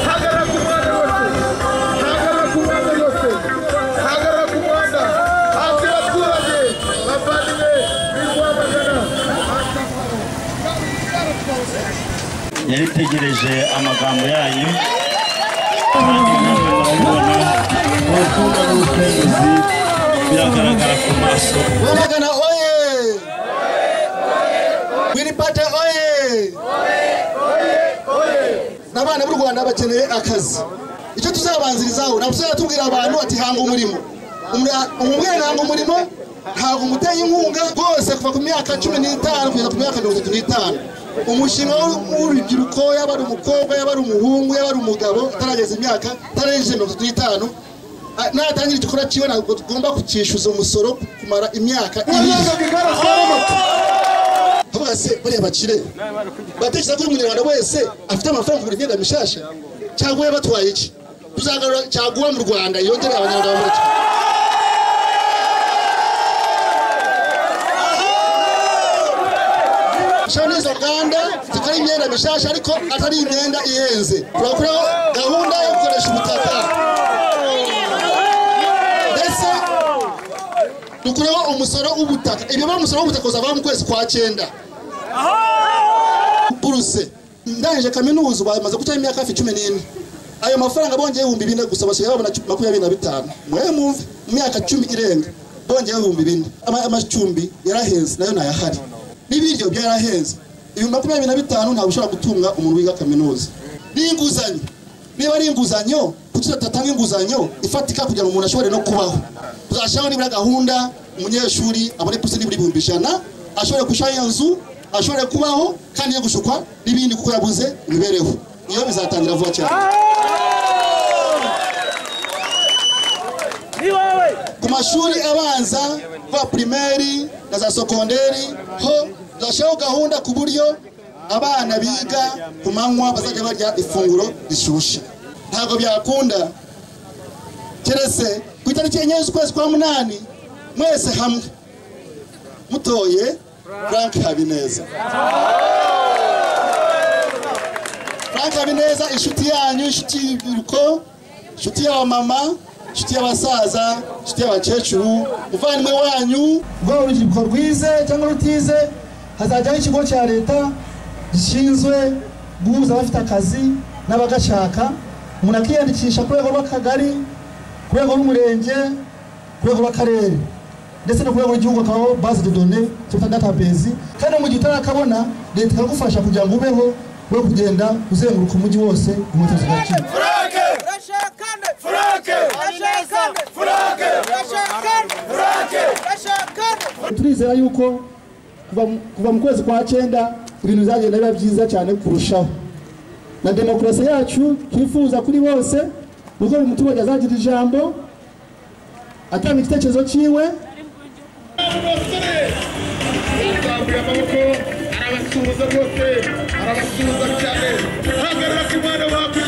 hagarara ku muhanda wose hagarara ku muhanda wose hagarara ku muhanda hasi abaturage bavandimwe biri kuhamagana yari itegereje amagambo yanyu kandi namwe murabibona urukundo n'ubutunzi biragaragara ku maso Rwamagana oye! Wilipate oye! N'abana b'u Rwanda bakeneye akazi. Icyo tuzabanzirizaho nabwo tuzatubwira abantu ati hanga umurimo. Umra- Umubwire hanga umurimo ntabwo umuteye inkunga rwose kuva ku myaka cumi n'itanu kugeza ku myaka mirongo itatu n'itanu umushinga w'u- w'urubyiruko yaba ari umukobwa yaba ari umuhungu yaba ari umugabo atarageza imyaka ataragejeje mirongo itatu n'itanu Ah, natangira igikorwa cyiwe ntabwo tugomba kucyishyuza umusoro kumara imyaka ibiri tuvuga se bariya bakire batekereza ko umunyarwanda wese afite amafaranga kugura imyenda mishasha cyangwa we batwaye iki tuzagarura cyaguha mu rwanda yongere abanyarwanda bamureke dushiraho n'izo nganda zikora imyenda mishasha ariko atari imyenda ihenze turakuraho gahunda yo gukoresha ubutaka ndetse dukureho umusoro w'ubutaka ibiba umusoro w'ubutaka uzava mu kwezi kwa cyenda buruse ndangije kaminuza ubu bamaze gucaho imyaka hafi cumi n'ine ayo mafaranga bongeye ibihumbi bine gusa basigaye babona cu- makumyabiri na bitanu mwe mwumve mu myaka cumi irenga bongeyeho ibihumbi bine Ama- amacumbi yarahenze nayo ntayahari n'ibiryo byarahenze ibihumbi makumyabiri na bitanu ntabwo ushobora gutunga umuntu wiga kaminuza n'inguzanyo niba ari inguzanyo kuki tudatanga inguzanyo ifatika kugira ngo umuntu ashobore no kubaho tuzashyiraho nibura gahunda umunyeshuri abone pusi nibura ibihumbi ijana ashobore gushyiraho iyo nzu ashobore kubaho kandi yo gushukwa n'ibindi kuko yabuze imibereho iyo bizatangira vuba cyane ku mashuri abanza kwa primaire na za sekonderi ho zashyiraho gahunda ku buryo abana biga ku manywa bazajya barya ifunguro rishyushye ntabwo byakunda keretse ku itariki enye z'ukwezi kwa munani mwese hamwe mutoye frank habineza frank habineza inshuti yanyu inshuti y'urubyiruko inshuti y'abamama inshuti y'abasaza inshuti y'abakecuru umuvandimwe wanyu rwaba urubyiruko rwize cyangwa rutize hazajyaho ikigo cya leta gishinzwe guhuza abafite akazi n'abagashaka umuntu akiyandikisha ku rwego rw'akagari ku rwego rw'umurenge ku rwego rw'akarere ndetse no ku rwego rw'igihugu hakabaho base de donne cyangwa se database kandi no mu gihe utarakabona leta ikagufasha kugira ngo ubeho we kugenda uzenguruka umujyi wose inkweto zigakira Rashakane Franke Rashakane Franke Rashakane Franke Rashakane turizera yuko kuva mu- kuva mu kwezi kwa cyenda ibintu bizagenda biba byiza cyane kurushaho na demokarasi yacu twifuza kuri bose ni uko buri muturage azagira ijambo atanga igitekerezo cyiwe arambuye amaboko arabasuhuza bose arabasuhuza cyane hagarara ku muhanda wawe